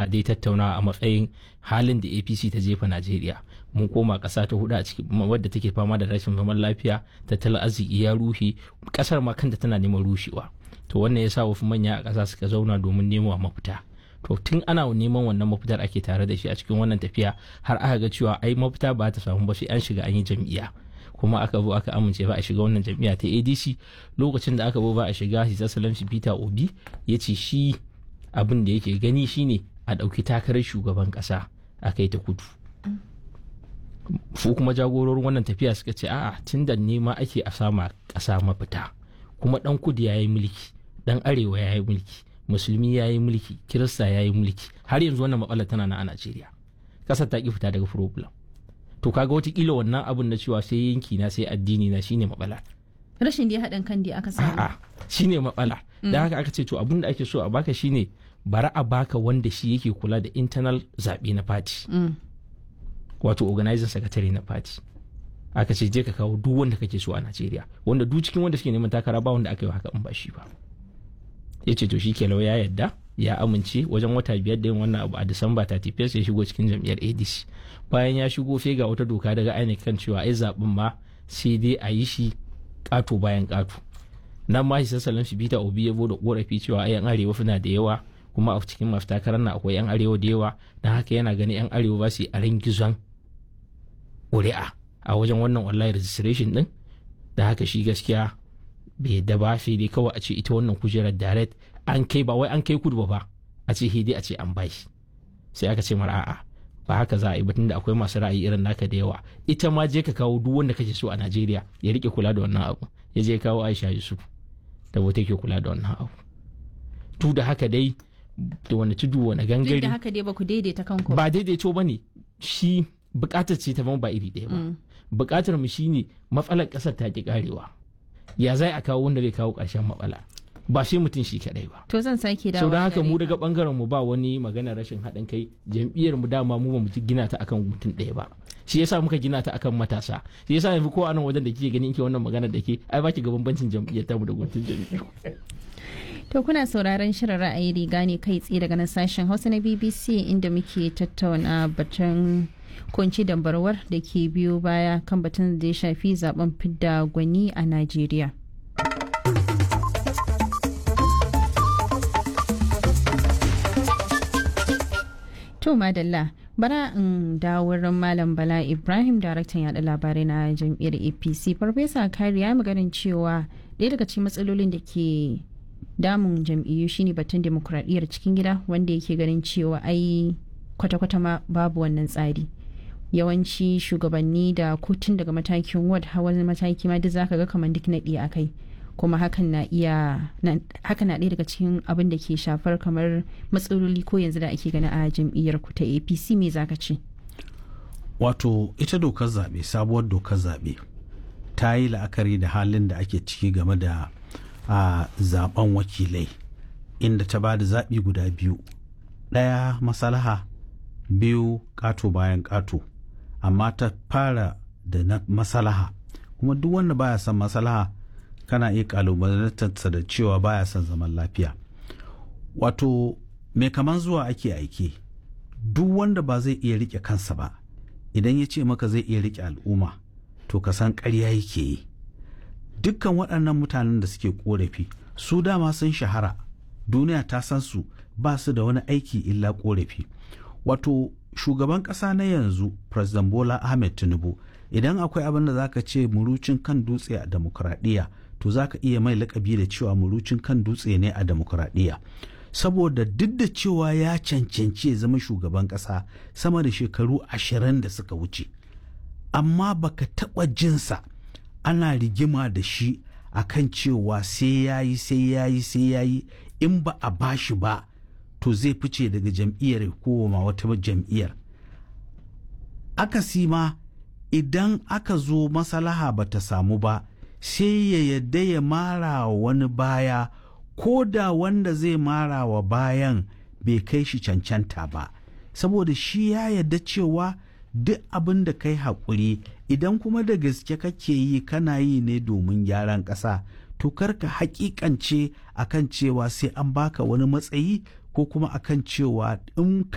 a dai tattauna a matsayin halin da apc ta jefa najeriya mun koma ƙasa ta hudu a cikin wadda take fama da rashin zaman lafiya tattalin arziki ya rushe ƙasar ma kanta tana neman rushewa to wannan ya sa wasu manya a ƙasa suka zauna domin nemo mafita to tun ana neman wannan mafitar ake tare da shi a cikin wannan tafiya har aka ga cewa ai mafita ba ta samu ba sai an shiga an yi jam'iyya kuma aka zo aka amince ba a shiga wannan jam'iyya ta adc lokacin da aka zo ba a shiga his excellency peter obi ya ce shi abin da yake gani shine a ɗauki takarar shugaban ƙasa a kai ta kudu su kuma jagororin wannan tafiya suka ce a'a tun da nema ake a sama ƙasa mafita kuma ɗan kudu ya yi mulki ɗan arewa ya yi mulki musulmi ya yi mulki kirista ya yi mulki har yanzu wannan matsalar tana na a najeriya ƙasar ta ki fita daga problem to kaga watakila wannan abun na cewa sai yanki na sai addini na shine matsala rashin da haɗin kan da aka samu a'a shine matsala da haka aka ce to abun da ake so a baka shine bara a baka wanda shi yake kula da internal zaɓe na party wato organizing secretary na party aka ce je ka kawo duk wanda kake so a Najeriya wanda duk cikin wanda suke neman takara ba wanda aka yi haka in ba shi ba ya ce to shi ke ya yadda ya amince wajen wata biyar da yin wannan abu a disamba 31 ya shigo cikin jam'iyyar adc bayan ya shigo sai ga wata doka daga INEC kan cewa ai zaɓen ma sai dai a yi shi ƙato bayan ƙato nan ma shi sassalin shi bita obi ya da korafi cewa ai yan arewa suna da yawa kuma a cikin masu takarar na akwai yan arewa da yawa don haka yana gani yan arewa ba su yi a gizon ƙuri'a a wajen wannan online registration din da haka shi gaskiya bai da ba sai dai kawai a ce ita wannan kujerar direct an kai ba wai an kai kudu ba ba a ce hidi a ce an bai sai aka ce mara a'a ba haka za a yi batun da akwai masu ra'ayi irin naka da yawa ita ma je ka kawo duk wanda kake so a Najeriya ya rike kula da wannan abu ya je kawo Aisha Yusuf da wata ke kula da wannan abu tu da haka dai da wani tudu wani gangare da haka dai ba ku daidaita kanku ba daidaito ba ne shi bukatar ce ta ba iri ɗaya ba bukatar mu shine matsalar ƙasar ta ki karewa ya zai a kawo wanda zai kawo ƙarshen matsala ba sai mutum shi kadai ba to zan sake dawo sau da haka mu daga bangaren mu ba wani magana rashin haɗin kai jam'iyyar mu dama mu ba mu gina ta akan mutum ɗaya ba shi yasa muka gina ta akan matasa shi yasa yanzu ko anan wajen da kike ganin ke wannan magana da ke ai baki ga bambancin jam'iyyar ta mu da mutum jam'iyyar To kuna sauraron shirin ra'ayi riga ne kai tsaye daga nan sashen Hausa na BBC inda muke tattauna batun kunci dambarwar da ke biyo baya kan batun da ya shafi zaben fidda gwani a Najeriya. To madalla bara in dawo wurin Malam Bala Ibrahim daraktan yada labarai na jam'iyyar APC. Farfesa Kari ya maganin cewa ɗaya daga cikin matsalolin da ke damun jam'iyyu shine batun demokuraɗiyyar cikin gida wanda yake ganin cewa ai kwata-kwata ma babu wannan tsari. yawanci shugabanni da kotun daga matakin ward hawan mataki ma duk zaka ga kamar duk naɗi a kai kuma hakan na iya hakan na ɗaya daga cikin abin da ke shafar kamar matsaloli ko yanzu da ake gani a jam'iyyar ku ta apc me zaka ce wato ita dokar zaɓe sabuwar dokar zaɓe ta yi la'akari da halin da ake ciki game da a zaben wakilai inda ta ba da zaɓi guda biyu ɗaya masalaha biyu ƙato bayan ƙato amma ta fara da na masalaha kuma duk wanda baya son masalaha kana iya kalubalantarsa da cewa baya son zaman lafiya wato mai kaman zuwa ake aiki duk wanda ba zai iya rike kansa ba idan ya ce maka zai iya rike al'umma to ka san ƙarya yake yi dukkan waɗannan mutanen da suke ƙorafi su dama sun shahara duniya ta san su ba su da wani aiki illa ƙorafi wato shugaban ƙasa na yanzu president bola ahmed tinubu idan akwai abin da zaka ce murucin kan dutse a demokuraɗiyya to zaka iya mai lakabi da cewa murucin kan dutse ne a demokuraɗiyya saboda duk da cewa ya cancanci ya zama shugaban ƙasa sama da shekaru ashirin da suka wuce amma baka taɓa jinsa ana rigima da shi akan cewa sai yayi sai yayi sai yayi in ba a bashi ba to zai fice daga jam'iyyar koma wata jam'iyyar akasi ma idan aka zo masalaha ba ta samu ba sai ya yadda ya mara wa wani baya ko da wanda zai mara wa bayan bai kai shi cancanta ba saboda shi ya yadda cewa duk abin da kai haƙuri idan kuma da gaske kake yi kana yi ne domin gyaran ƙasa to karka hakikance akan cewa sai an baka wani matsayi ko kuma akan cewa in